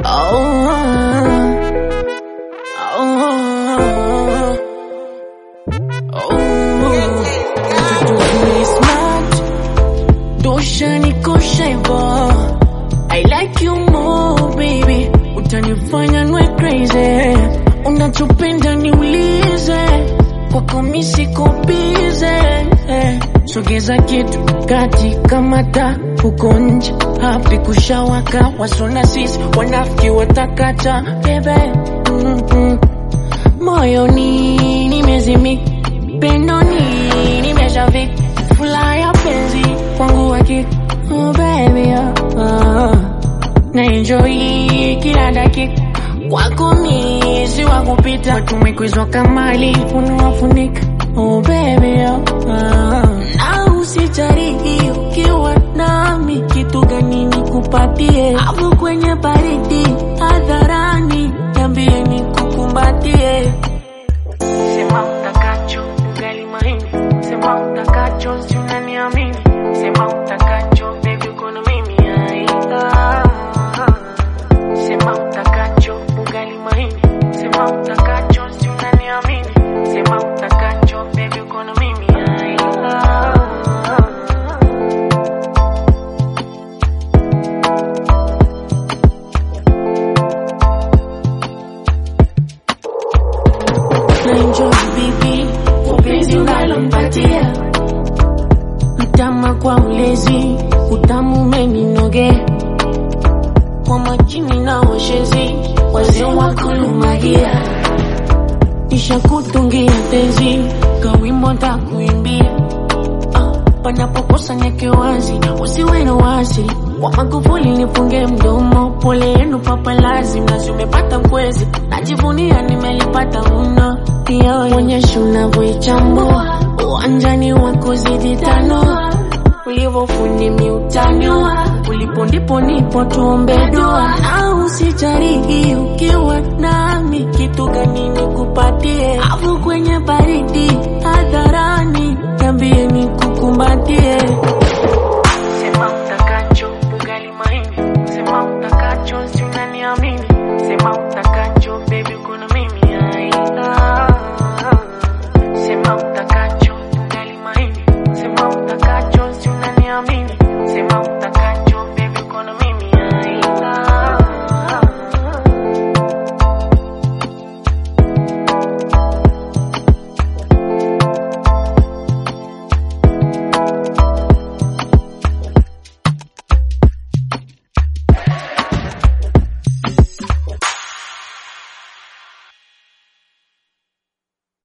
Doshanikosha hivyo I like you more baby, utanifanya nwe crazy. Unachopenda niulize, kwako mi siko bize. Sogeza kitu kati kama taa huko nje, hapi kushawaka, wasona sisi wanafiki watakata bebe mm -mm. Moyoni nimezimika, pendoni nimeshavika, fula ya penzi kwangu hakika, oh baby oh, oh. na enjoy kila dakika kwako mi si wa kupita, tumekwizwa kamali unawafunika oh baby oh, oh. na usijarihi ukiwa nami, kitu gani nikupatie hapo kwenye baridi hadharani, niambie nikukumbatie. Sema utakacho, ugali mahindi. Sema utakacho, si unaniamini. Sema utakacho, baby uko na mimi ai. Ah. Sema utakacho, ugali mahindi. Sema utakacho, si unaniamini. Sema utakacho, baby uko na mimi ai. Ah. na enjoy bibi upenzi unalompatia mtama kwa ulezi utamu umeninoge kwa majini na washezi wazee wakulumagia nishakutungia tezi kawimbo takuimbia Ah, panapokosa nyeke wazi usiwe na wasi wa Magufuli nifunge mdomo, pole yenu papalazi, mnazi umepata mkwezi, najivunia nimelipata mno. Iyo onyesha unavyoichambua uwanjani wako zidi tano, ulivyofundi miutano, ulipo ndipo nipo, tuombe dua na usijarihi ukiwa nami, kitu gani nikupatie afu kwenye baridi hadharani, niambie nikukumbatie. Sema utakacho, ugali mahindi. Sema utakacho, si